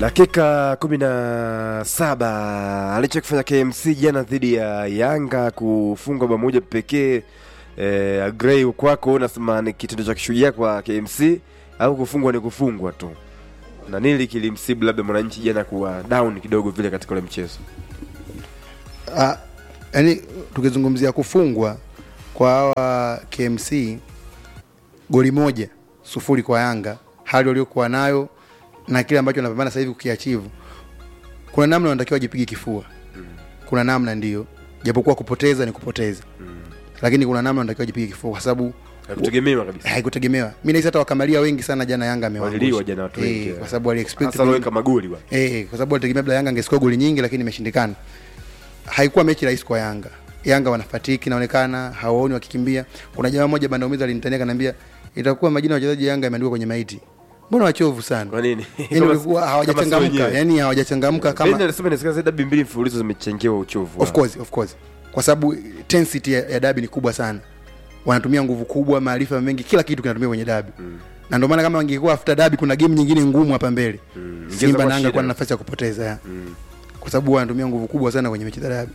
Dakika kumi na saba alichokifanya KMC jana dhidi ya Yanga kufungwa bao moja pekee. Eh, Agrey kwako unasema ni kitendo cha kishujaa kwa KMC au kufungwa ni kufungwa tu, na nili kilimsibu labda mwananchi jana kuwa down kidogo vile katika ule mchezo? Ah, yani tukizungumzia kufungwa kwa hawa KMC goli moja sufuri kwa Yanga, hali waliokuwa nayo na kile ambacho wanapambana sasa hivi kukiachivu, kuna namna wanatakiwa wajipige kifua. Kuna namna ndio, japokuwa kupoteza ni kupoteza, lakini kuna namna wanatakiwa wajipige kifua kwa sababu Hakutegemewa kabisa, haikutegemewa. Mimi nahisi hata wakamalia wengi sana jana Yanga waliliwa amewaangusha jana watu wengi, eh, kwa sababu wali expect hasa waweka magoli bwana. Eh, kwa sababu walitegemea labda Yanga angescore goli nyingi lakini imeshindikana. Haikuwa mechi rahisi kwa Yanga. Yanga wanafatiki inaonekana, hawaoni wakikimbia. Kuna jamaa mmoja banda umiza alinitania kaniambia itakuwa majina ya wachezaji Yanga yameandikwa kwenye maiti. Mbona wachovu sana? Kwa nini? Yaani walikuwa hawajachangamka, yani hawajachangamka Kama kama nasema inawezekana zaidi dabi mbili mfululizo zimechangiwa uchovu. of course, of course. Kwa sababu intensity ya, ya dabi ni kubwa sana. Wanatumia nguvu kubwa, maarifa mengi, kila kitu kinatumia kwenye dabi. Na ndio maana kama wangekuwa after dabi kuna game nyingine ngumu hapa mbele. Ingeweza Simba kuwa na Yanga shida. kwa na nafasi ya kupoteza. ya. Mm. Kwa sababu wanatumia nguvu kubwa sana kwenye mechi za dabi.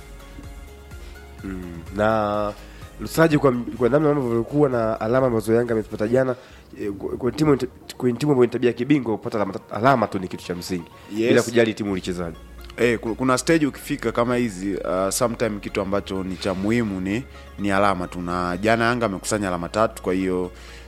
Mm. na Lusaji kwa, kwa namna ambavyo walikuwa na alama ambazo Yanga amezipata jana eh, kwa- kwa timu kwenye timu ambayo ni tabia ya kibingwa kupata alama, alama tu ni kitu cha msingi Yes. bila kujali timu ulichezaji. Eh, ku- kuna stage ukifika kama hizi uh, sometime kitu ambacho ni cha muhimu ni ni alama tu, na jana Yanga amekusanya alama tatu, kwa hiyo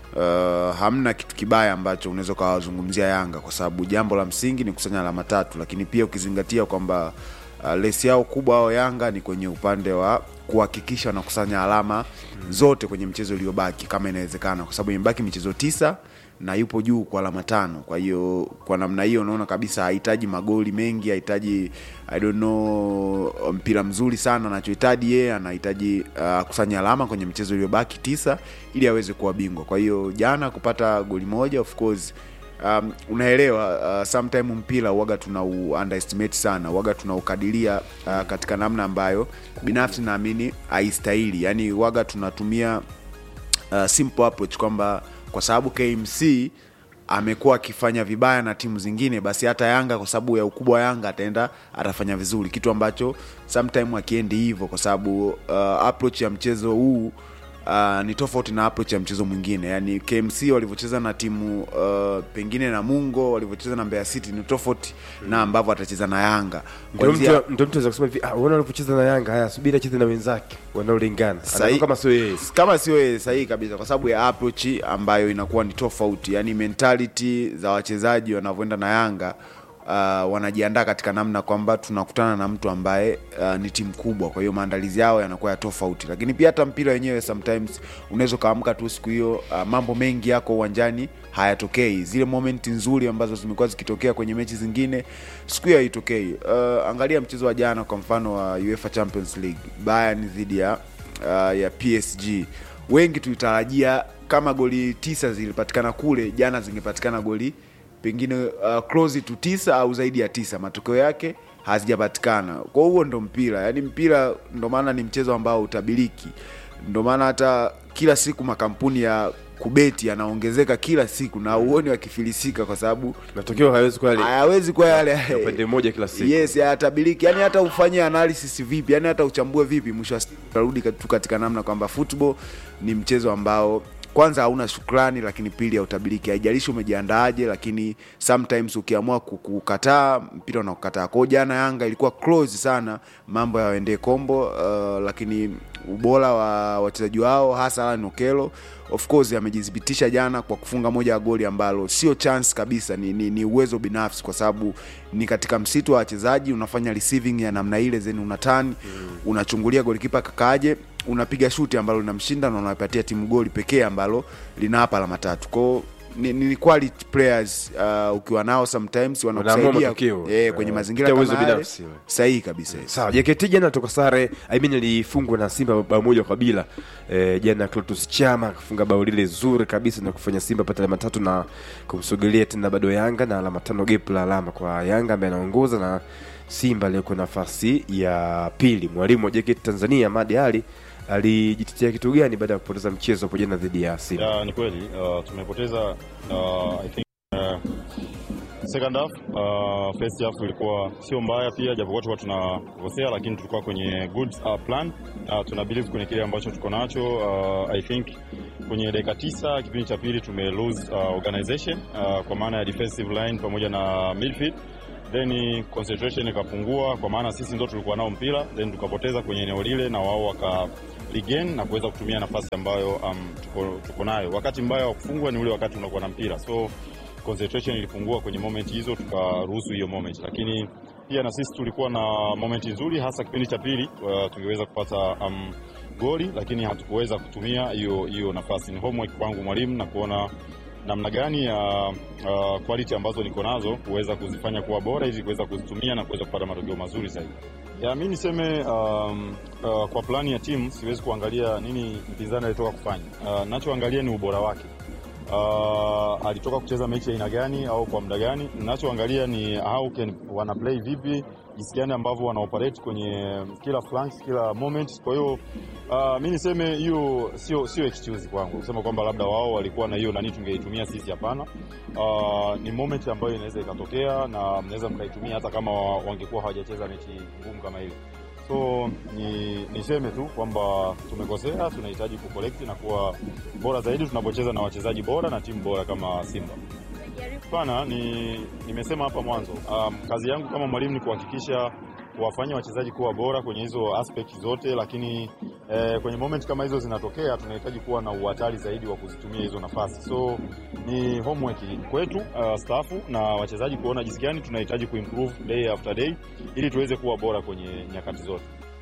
uh, hamna kitu kibaya ambacho unaweza ukawazungumzia Yanga kwa sababu jambo la msingi ni kusanya alama tatu, lakini pia ukizingatia kwamba uh, lesi yao kubwa ao Yanga ni kwenye upande wa kuhakikisha wanakusanya alama zote kwenye mchezo uliobaki kama inawezekana, kwa sababu imebaki michezo tisa na yupo juu kwa alama tano. Kwa hiyo kwa namna hiyo unaona kabisa hahitaji magoli mengi, hahitaji I don't know mpira mzuri sana. Anachohitaji yeye anahitaji uh, kusanya alama kwenye mchezo uliobaki tisa ili aweze kuwa bingwa. Kwa hiyo jana kupata goli moja of course Um, unaelewa uh, sometime mpira waga tuna underestimate sana, waga tunaukadiria uh, katika namna ambayo binafsi naamini haistahili. Yani waga tunatumia uh, simple approach kwamba kwa sababu KMC amekuwa akifanya vibaya na timu zingine, basi hata Yanga kwa sababu ya ukubwa wa Yanga ataenda atafanya vizuri, kitu ambacho sometime akiendi hivyo, kwa sababu uh, approach ya mchezo huu uh, ni tofauti na approach ya mchezo mwingine. Yani KMC walivyocheza na timu uh, pengine na Mungo walivyocheza na Mbeya City ni tofauti na ambavyo atacheza na Yanga Ndio Kuanzia- mtu ndio mtu anaweza kusema hivi, ah, unaona walipocheza na Yanga, haya subiri acheze na wenzake wanaolingana. Sahi- Anakuwa kama sio yeye. kama sio yeye sahihi kabisa, kwa sababu ya approach ambayo inakuwa ni tofauti, yani mentality za wachezaji wanavyoenda na Yanga uh, wanajiandaa katika namna kwamba tunakutana na mtu ambaye uh, ni timu kubwa, kwa hiyo maandalizi yao yanakuwa ya tofauti. Lakini pia hata mpira wenyewe sometimes unaweza ukaamka tu siku hiyo, uh, mambo mengi yako uwanjani hayatokei, zile moment nzuri ambazo zimekuwa zikitokea kwenye mechi zingine siku hiyo haitokei. Uh, angalia mchezo wa jana kwa mfano wa UEFA Champions League, Bayern dhidi ya uh, ya PSG. Wengi tulitarajia kama goli tisa zilipatikana kule, jana zingepatikana goli pengine uh, close to tisa au zaidi ya tisa. Matokeo yake hazijapatikana. Kwa huo ndo mpira, yaani mpira ndo maana ni mchezo ambao utabiriki, ndo maana hata kila siku makampuni ya kubeti yanaongezeka kila siku na uoni wakifilisika kwa sababu Matokeo hayawezi kuwa yale hayawezi kuwa yale ya upande mmoja kila siku. yes hayatabiriki yani hata ufanye analysis vipi yani hata uchambue vipi mwisho wa siku utarudi tu katika namna kwamba football ni mchezo ambao kwanza hauna shukrani lakini pili hautabiriki haijalishi umejiandaaje lakini sometimes ukiamua ku- kukataa mpira unakukataa kwao jana yanga ilikuwa close sana mambo yaendee kombo uh, lakini ubora wa wachezaji wao hasa Alan Okello of course amejithibitisha jana kwa kufunga moja ya goli ambalo sio chance kabisa ni, ni, ni uwezo binafsi kwa sababu ni katika msitu wa wachezaji unafanya receiving ya namna ile zeni unatani mm. unachungulia golikipa kakaje unapiga shuti ambalo linamshinda na unapatia timu goli pekee ambalo linawapa alama tatu kwao ni, ni quality players uh, ukiwa nao sometimes Wanaamua wanakusaidia matokeo. eh, kwenye Eh, mazingira kupitia kama uwezo yale binafsi. sahihi kabisa yes. Sawa, JKT jana toka sare, I mean alifungwa na Simba bao moja kwa bila. E, jana Clatous Chama akafunga bao lile zuri kabisa na kufanya Simba pata alama tatu na kumsogelea tena bado Yanga na alama tano, gap la alama kwa Yanga ambaye anaongoza na Simba aliyekuwa nafasi ya pili. Mwalimu wa JKT Tanzania Ahmad Ali alijitetea kitu gani baada ya kupoteza mchezo hapo jana dhidi ya Simba? Ya, ni kweli uh, tumepoteza uh, I think uh, second half. Uh, first half ilikuwa sio mbaya pia, japokuwa tulikuwa tunakosea, lakini tulikuwa kwenye good uh, plan. Uh, tuna believe kwenye kile ambacho tuko nacho. Uh, I think kwenye dakika tisa kipindi cha pili tume lose uh, organization uh, kwa maana ya defensive line pamoja na midfield then concentration ikapungua, kwa maana sisi ndo tulikuwa nao mpira, then tukapoteza kwenye eneo lile na wao waka regain na kuweza kutumia nafasi ambayo um, tuko, tuko nayo. Wakati mbaya wa kufungwa ni ule wakati unakuwa na mpira, so concentration ilipungua kwenye moment hizo, tukaruhusu hiyo moment, lakini pia na sisi tulikuwa na moment nzuri, hasa kipindi cha pili uh, tungeweza kupata um, goli, lakini hatukuweza kutumia hiyo hiyo nafasi. Ni homework kwangu mwalimu na kuona namna gani ya uh, quality ambazo niko nazo kuweza kuzifanya kuwa bora ili kuweza kuzitumia na kuweza kupata matokeo mazuri zaidi. Ya, mi niseme um, uh, kwa plani ya timu siwezi kuangalia nini mpinzani alitoka kufanya. Uh, nachoangalia ni ubora wake. Uh, alitoka kucheza mechi aina gani au kwa muda gani. Nachoangalia ni how can wana play vipi, jinsi gani ambavyo wana operate kwenye kila flanks, kila moment. Kwa hiyo uh, mi niseme hiyo sio sio excuse kwangu kusema kwamba labda wao walikuwa na hiyo nani tungeitumia sisi, hapana. Uh, ni moment ambayo inaweza ikatokea na mnaweza mkaitumia hata kama wangekuwa hawajacheza mechi ngumu kama ile. So ni niseme tu kwamba tumekosea, tunahitaji kukolekti na kuwa bora zaidi tunapocheza na wachezaji bora na timu bora kama Simba. Pana ni nimesema hapa mwanzo, um, kazi yangu kama mwalimu ni kuhakikisha kuwafanya wachezaji kuwa bora kwenye hizo aspect zote, lakini eh, kwenye moment kama hizo zinatokea, tunahitaji kuwa na uhatari zaidi wa kuzitumia hizo nafasi. So ni homework kwetu uh, stafu na wachezaji kuona jinsi gani tunahitaji kuimprove day after day ili tuweze kuwa bora kwenye nyakati zote.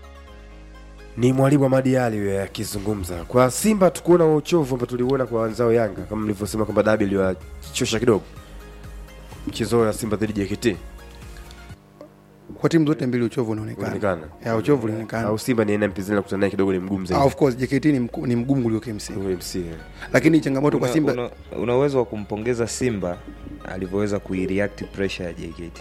ni mwalimu Amadi Ali huyo akizungumza kwa Simba. Tukuona huo uchovu ambao tuliuona kwa wenzao Yanga, kama mlivyosema kwamba dabi iliwachosha kidogo mchezo wa Simba dhidi ya JKT kwa timu zote mbili uchovu unaonekana unaonekana ya uchovu unaonekana au Simba ni aina mpinzani kukutana naye kidogo ni mgumu Ah, zaidi of course JKT ni, mku, ni mgumu kuliko KMC Ule MC, eh. lakini changamoto kwa Una- Simba una, una uwezo wa kumpongeza Simba alivyoweza kuireact pressure ya JKT.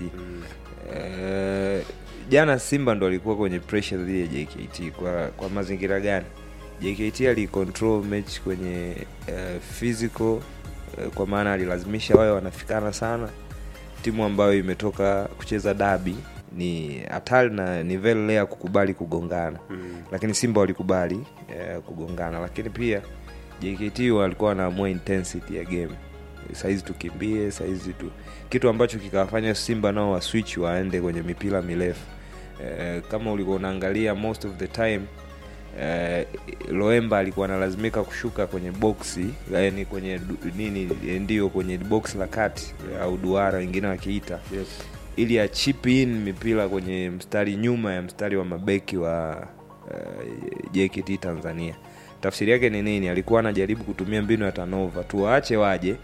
Eh, jana Simba ndo alikuwa kwenye pressure dhidi ya JKT kwa kwa mazingira gani? JKT alicontrol mechi kwenye eh, physical eh, kwa maana alilazimisha wawe wanafikana sana. Timu ambayo imetoka kucheza dabi ni hatari na ni very rare kukubali kugongana lakini Simba walikubali eh, kugongana, lakini pia JKT walikuwa wanaamua intensity ya game, saizi tukimbie, saizi tu, kitu ambacho kikawafanya Simba nao waswitch waende kwenye mipira mirefu eh, kama ulikuwa unaangalia most of the time eh, Loemba alikuwa analazimika kushuka kwenye boksi yani kwenye du- nini eh, ndio kwenye box la kati au duara wengine wakiita Yes. ili achip in mipira kwenye mstari nyuma ya mstari wa mabeki wa uh, JKT Tanzania. Tafsiri yake ni nini? Alikuwa anajaribu kutumia mbinu ya tanova, tuwaache waje,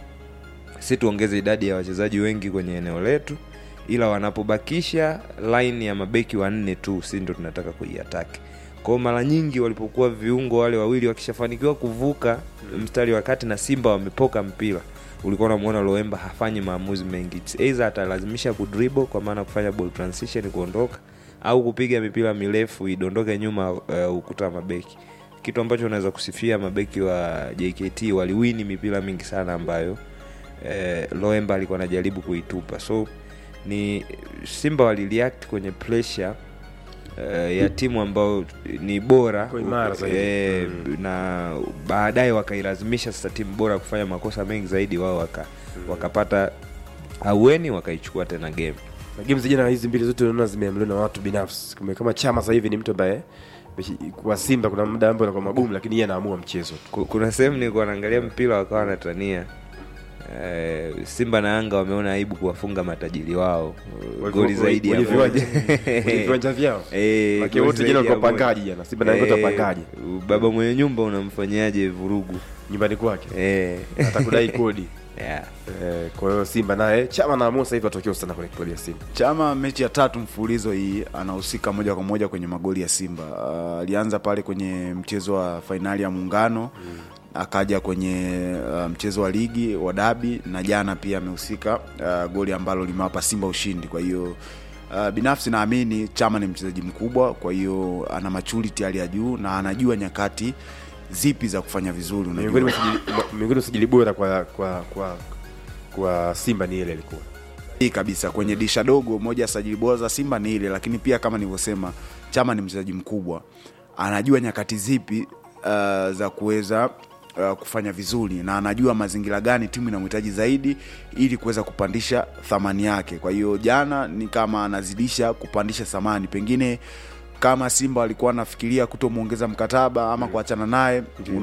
si tuongeze idadi ya wachezaji wengi kwenye eneo letu, ila wanapobakisha line ya mabeki wanne tu, si ndo tunataka kuiataki. Kwa mara nyingi walipokuwa viungo wale wawili wakishafanikiwa kuvuka mstari wa kati na Simba wamepoka mpira ulikuwa unamwona Loemba hafanyi maamuzi mengi, It's either atalazimisha kudribble kwa maana kufanya ball transition kuondoka, au kupiga mipira mirefu idondoke nyuma uh, ukuta wa mabeki, kitu ambacho unaweza kusifia mabeki wa JKT waliwini mipira mingi sana ambayo eh, Loemba alikuwa anajaribu kuitupa. So ni Simba walireact kwenye pressure eh, ya timu ambayo ni bora Iko imara zaidi. eh, na baadaye wakailazimisha sasa timu bora kufanya makosa mengi zaidi, wao waka, wakapata aueni wakaichukua tena game. na game zijana hizi mbili zote unaona zimeamliwa na watu binafsi Kume- kama chama sasa hivi ni mtu ambaye mechi- kwa Simba kuna muda ambao anakuwa magumu lakini yeye anaamua mchezo tu Ku- kuna sehemu nilikuwa naangalia mpira wakawa wanatania eh, Simba na Yanga wameona aibu kuwafunga matajiri wao eh, goli zaidi ya Wenye moja. viwanja- wenye viwanja vyao Eh, Maki goli wote zaidi jana ya walikuwa moja. wapangaji jana. Simba na Yanga wote Eh, wapangaji. baba mwenye nyumba unamfanyaje vurugu nyumbani kwake eh. atakudai kodi yeah. Eh, kwa hiyo Simba naye chama naamua sasa hivi atokeo sana kwenye klabu ya Simba Chama mechi ya tatu mfululizo hii anahusika moja kwa moja kwenye magoli ya Simba. Ah, Alianza pale kwenye mchezo wa fainali ya Muungano akaja kwenye uh, mchezo wa ligi wa dabi na jana pia amehusika uh, goli ambalo limewapa Simba ushindi. Kwa hiyo uh, binafsi naamini Chama ni mchezaji mkubwa, kwa hiyo ana maturity hali ya juu na anajua nyakati zipi za kufanya vizuri. miongoni Unajua mwa usajili- miongoni mwa usajili bora kwa kwa kwa kwa Simba ni ile ilikuwa hii kabisa kwenye disha dogo moja ya sajili bora za simba ni ile lakini pia kama nilivyosema chama ni mchezaji mkubwa anajua nyakati zipi uh, za kuweza uh, kufanya vizuri na anajua mazingira gani timu inamhitaji zaidi ili kuweza kupandisha thamani yake kwa hiyo jana ni kama anazidisha kupandisha thamani pengine kama simba walikuwa anafikiria kutomwongeza mkataba ama kuachana naye